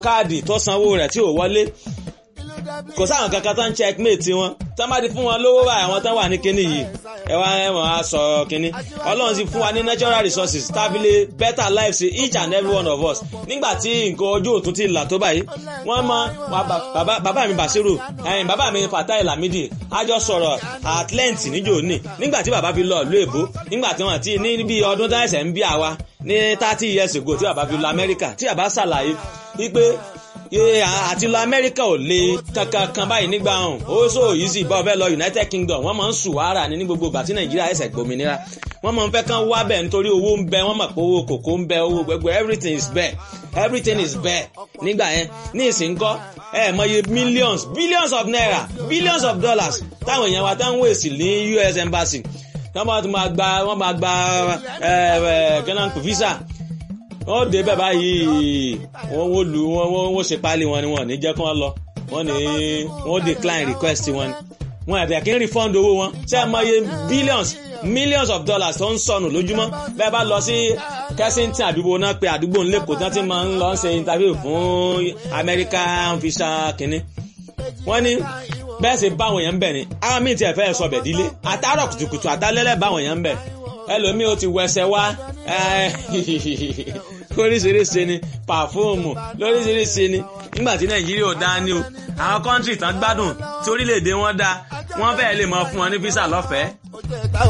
káàdì tó sanwó rẹ̀ tí ò wọlé kò sáwọn kankan tó ń checkmate wọn tó má ti fún wọn lówó báyìí àwọn tó wà ní kinní yìí ẹ wá ẹ mọ̀ á sọ kinní ọlọ́run ti fún wa ní natural resources tábìlì better life sí each and every one of us nígbà tí nǹkan ojú òtún ti là tó báyìí wọ́n mọ bàbá mi Basiru ẹ̀yìn bàbá mi Fatai Lamidi àjọ sọ̀rọ̀ at length níjò ní nígbà tí bàbá fi lọ ìlú èbó nígbà tí wọ́n ti ní bí ọdún tó ẹ̀sẹ̀ ń bí àwa ní thirty years ago tí bàbá fi lọ Amẹ́ríkà tí bàbá ṣàlàyé wípé àti lọ amẹ́ríkà ò le kankan kan báyìí nígbà hàn ó so easy bá ọbẹ̀ lọ united kingdom wọ́n máa ń sùn wàrà ní gbogbo ìgbà tí nàìjíríà ẹ̀sẹ̀ gbòmìnira wọ́n máa ń fẹ́ kán wá bẹ̀ nítorí owó ń bẹ wọ́n mọ̀ pé owó kòkó ń bẹ owó gbogbo everything is bẹ́ẹ̀ everything is bẹ́ẹ̀ nígbà yẹn ní ìsìnkọ́ ẹ mọye millions billions of naira billions of dollars táwọn èèyàn wa táwọn wèsì ní US embassy wọ́n máa gba wọ́n máa gba ghana visa wọ́n dé bẹ́ẹ̀ báyìí wọ́n wó lu wọ́n wọ́n ṣe páálí wọn ni wọ́n ní jẹ́ kí wọ́n lọ wọ́n ní wọ́n decline request wọn wọn àti kí n refund owó wọn ṣé ẹ mọye billions millions of dollars tó ń sọnù lójúmọ́ bẹ́ẹ̀ bá lọ sí Kensington àdúgbò náà pé àdúgbò ńlẹ́kọ̀ọ́ tí wọ́n ti máa ń lọ ṣe interview fún American visa kínní wọ́n ní bẹ́ẹ̀ sì báwọn èèyàn ń bẹ̀ ni àwọn míì tiẹ̀ fẹ́ sọ bẹ̀ dílé àtàrọ̀ kùtùkùtù àtàlẹ́lẹ̀ báwọn èèyàn ń bẹ̀ ẹlòmíì ó ti wẹsẹ̀ wá oríṣiríṣi ni pàfóòmù lóríṣiríṣi ni nígbà tí nàìjíríà ò dáa ní o àwọn kọ́ńtì tán gbádùn tí orílẹ̀-èdè wọn dáa wọ́n fẹ́ẹ́ lè mọ fún wọn ní físà lọ́fẹ̀ẹ́